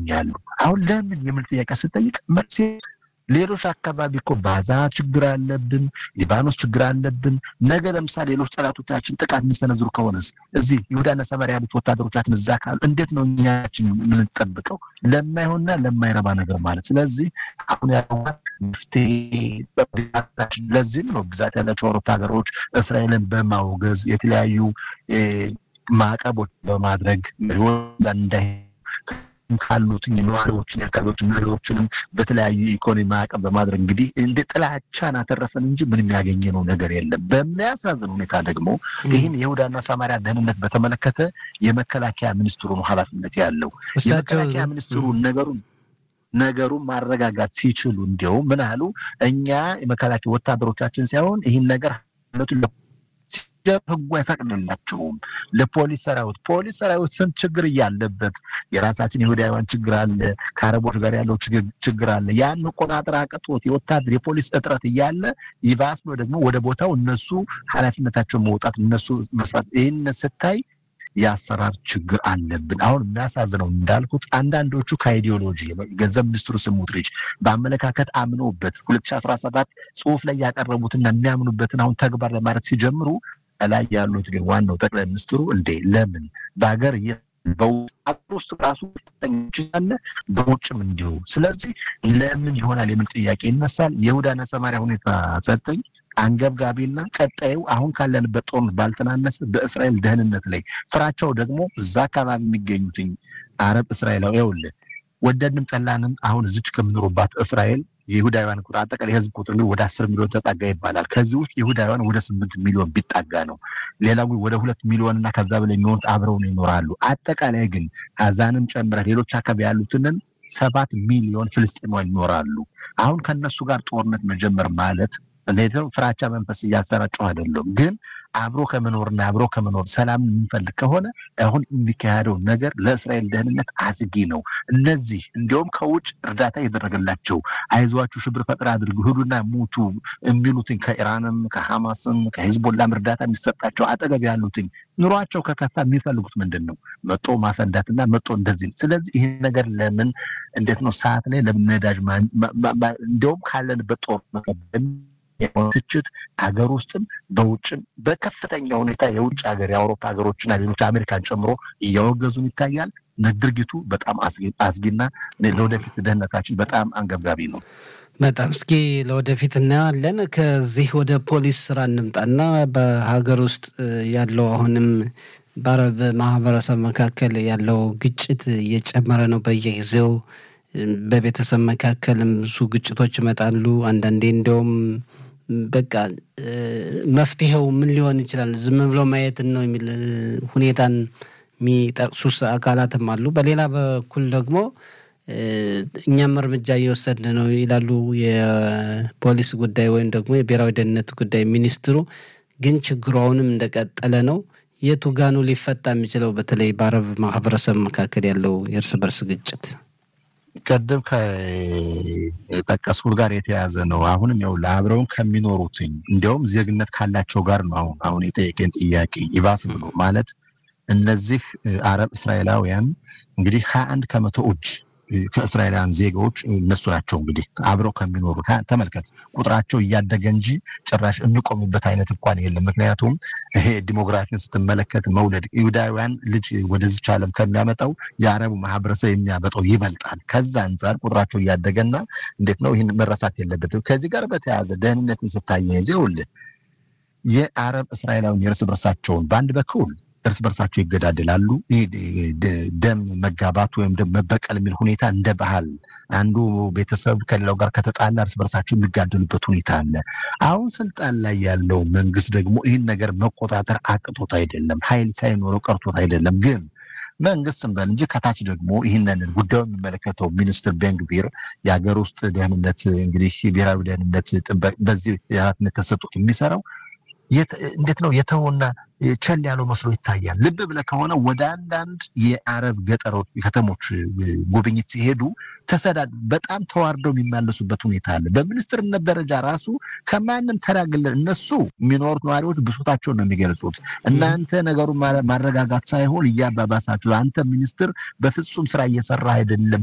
ይገኛሉ። አሁን ለምን የሚል ጥያቄ ስጠይቅ መልሴ ሌሎች አካባቢ እኮ ባዛ ችግር አለብን፣ ሊባኖስ ችግር አለብን። ነገ ለምሳሌ ሌሎች ጠላቶቻችን ጥቃት የሚሰነዝሩ ከሆነስ እዚህ ይሁዳና ሰማርያ ያሉት ወታደሮቻችን እዛ ካሉ እንዴት ነው እኛችን የምንጠብቀው? ለማይሆንና ለማይረባ ነገር ማለት ስለዚህ አሁን ያለው መፍትሄ ለዚህም ነው ብዛት ያላቸው አውሮፓ ሀገሮች እስራኤልን በማውገዝ የተለያዩ ማዕቀቦች በማድረግ መሪዎች እንዳይ ካሉት ነዋሪዎችን የአካባቢዎች መሪዎችንም በተለያዩ ኢኮኖሚ ማዕቀብ በማድረግ እንግዲህ እንደ ጥላቻን አተረፈን እንጂ ምንም ያገኘነው ነገር የለም። በሚያሳዝን ሁኔታ ደግሞ ይህን የይሁዳና ሰማሪያ ደህንነት በተመለከተ የመከላከያ ሚኒስትሩ ነው ኃላፊነት ያለው። የመከላከያ ሚኒስትሩ ነገሩን ነገሩን ማረጋጋት ሲችሉ እንዲያውም ምን አሉ፣ እኛ የመከላከያ ወታደሮቻችን ሳይሆን ይህን ነገር ህጉ አይፈቅድላቸውም። ለፖሊስ ሰራዊት ፖሊስ ሰራዊት ስንት ችግር እያለበት የራሳችን የይሁዳውያን ችግር አለ፣ ከአረቦች ጋር ያለው ችግር አለ። ያን መቆጣጠር አቅቶት የወታደር የፖሊስ እጥረት እያለ ይባስ ብሎ ደግሞ ወደ ቦታው እነሱ ኃላፊነታቸውን መውጣት እነሱ መስራት ይህን ስታይ የአሰራር ችግር አለብን። አሁን የሚያሳዝነው እንዳልኩት አንዳንዶቹ ከአይዲዮሎጂ ገንዘብ ሚኒስትሩ ስሙትሪች በአመለካከት አምነውበት ሁለት ሺህ አስራ ሰባት ጽሁፍ ላይ ያቀረቡትና የሚያምኑበትን አሁን ተግባር ለማድረግ ሲጀምሩ ላይ ያሉት ግን ዋናው ጠቅላይ ሚኒስትሩ እንዴ ለምን በሀገር በአገር ውስጥ ራሱ አለ በውጭም እንዲሁ። ስለዚህ ለምን ይሆናል የሚል ጥያቄ ይነሳል። የይሁዳና ሰማርያ ሁኔታ ሰጠኝ አንገብጋቢና ቀጣዩ አሁን ካለንበት ጦርነት ባልተናነሰ በእስራኤል ደህንነት ላይ ፍራቸው ደግሞ እዛ አካባቢ የሚገኙትኝ አረብ እስራኤላዊ ይኸውልህ ወደድንም ጠላንም አሁን እዚች ከምኖሩባት እስራኤል የይሁዳውያን ቁጥር አጠቃላይ የህዝብ ቁጥር እንግዲህ ወደ አስር ሚሊዮን ተጣጋ ይባላል። ከዚህ ውስጥ የይሁዳውያን ወደ ስምንት ሚሊዮን ቢጣጋ ነው። ሌላው ወደ ሁለት ሚሊዮን እና ከዛ በላይ የሚሆኑት አብረው ነው ይኖራሉ። አጠቃላይ ግን አዛንም ጨምረህ ሌሎች አካባቢ ያሉትንን ሰባት ሚሊዮን ፍልስጤማውያን ይኖራሉ። አሁን ከነሱ ጋር ጦርነት መጀመር ማለት እንዴት ነው? ፍራቻ መንፈስ እያሰራጨሁ አይደለም፣ ግን አብሮ ከመኖርና አብሮ ከመኖር ሰላም የምንፈልግ ከሆነ አሁን የሚካሄደው ነገር ለእስራኤል ደህንነት አስጊ ነው። እነዚህ እንዲሁም ከውጭ እርዳታ እየተደረገላቸው አይዟችሁ፣ ሽብር ፈጠራ አድርጉ፣ ሂዱና ሙቱ የሚሉትኝ ከኢራንም ከሐማስም ከሂዝቦላም እርዳታ የሚሰጣቸው አጠገብ ያሉትኝ ኑሯቸው ከከፋ የሚፈልጉት ምንድን ነው? መጦ ማፈንዳትና መጦ እንደዚህ ነው። ስለዚህ ይህ ነገር ለምን እንዴት ነው ሰዓት ላይ ለምን ነዳጅ እንዲሁም ካለንበት ጦርነት ትችት ሀገር ውስጥም በውጭም በከፍተኛ ሁኔታ የውጭ ሀገር የአውሮፓ ሀገሮችና ሌሎች አሜሪካን ጨምሮ እያወገዙን ይታያል። ድርጊቱ በጣም አስጊና ለወደፊት ደህንነታችን በጣም አንገብጋቢ ነው። በጣም እስኪ ለወደፊት እናየዋለን። ከዚህ ወደ ፖሊስ ስራ እንምጣና በሀገር ውስጥ ያለው አሁንም በአረብ ማህበረሰብ መካከል ያለው ግጭት እየጨመረ ነው በየጊዜው በቤተሰብ መካከልም ብዙ ግጭቶች ይመጣሉ። አንዳንዴ እንዲያውም በቃ መፍትሄው ምን ሊሆን ይችላል ዝም ብሎ ማየትን ነው የሚል ሁኔታን የሚጠቅሱ አካላትም አሉ። በሌላ በኩል ደግሞ እኛም እርምጃ እየወሰድን ነው ይላሉ የፖሊስ ጉዳይ ወይም ደግሞ የብሔራዊ ደህንነት ጉዳይ ሚኒስትሩ። ግን ችግሩ አሁንም እንደቀጠለ ነው። የቱ ጋኑ ሊፈታ የሚችለው በተለይ በአረብ ማህበረሰብ መካከል ያለው የእርስ በርስ ግጭት ቀደም ከጠቀስኩት ጋር የተያዘ ነው። አሁንም ያው ለአብረውን ከሚኖሩትኝ እንዲያውም ዜግነት ካላቸው ጋር ነው አሁን አሁን የጠየቀኝ ጥያቄ ይባስ ብሎ ማለት እነዚህ አረብ እስራኤላውያን እንግዲህ ሀያ አንድ ከመቶ እጅ ከእስራኤላውያን ዜጋዎች እነሱ ናቸው። እንግዲህ አብረው ከሚኖሩት ተመልከት፣ ቁጥራቸው እያደገ እንጂ ጭራሽ የሚቆምበት አይነት እንኳን የለም። ምክንያቱም ይሄ ዲሞግራፊን ስትመለከት መውለድ ይሁዳውያን ልጅ ወደዚች ዓለም ከሚያመጣው የአረቡ ማህበረሰብ የሚያመጣው ይበልጣል። ከዛ አንጻር ቁጥራቸው እያደገና እንዴት ነው ይህን መረሳት የለበትም። ከዚህ ጋር በተያያዘ ደህንነትን ስታያይዝ ይኸውልህ የአረብ እስራኤላውያን የእርስ በርሳቸውን በአንድ በኩል እርስ በርሳቸው ይገዳደላሉ። ደም መጋባት ወይም ደም መበቀል የሚል ሁኔታ እንደ ባህል አንዱ ቤተሰብ ከሌላው ጋር ከተጣላ እርስ በርሳቸው የሚጋደሉበት ሁኔታ አለ። አሁን ስልጣን ላይ ያለው መንግስት ደግሞ ይህን ነገር መቆጣጠር አቅቶት አይደለም፣ ኃይል ሳይኖረው ቀርቶት አይደለም። ግን መንግስት እንበል እንጂ ከታች ደግሞ ይህንን ጉዳዩ የሚመለከተው ሚኒስትር ቤንግቪር የሀገር ውስጥ ደህንነት እንግዲህ ብሔራዊ ደህንነት በዚህ ኃላፊነት ተሰጡት የሚሰራው እንዴት ነው የተውና ቸል ያለው መስሎ ይታያል። ልብ ብለህ ከሆነ ወደ አንዳንድ የአረብ ገጠሮች ከተሞች ጉብኝት ሲሄዱ ተሰዳድ በጣም ተዋርደው የሚመለሱበት ሁኔታ አለ። በሚኒስትርነት ደረጃ ራሱ ከማንም ተራግለ እነሱ የሚኖሩት ነዋሪዎች ብሶታቸውን ነው የሚገልጹት። እናንተ ነገሩን ማረጋጋት ሳይሆን እያባባሳችሁ፣ አንተ ሚኒስትር በፍጹም ስራ እየሰራ አይደለም፣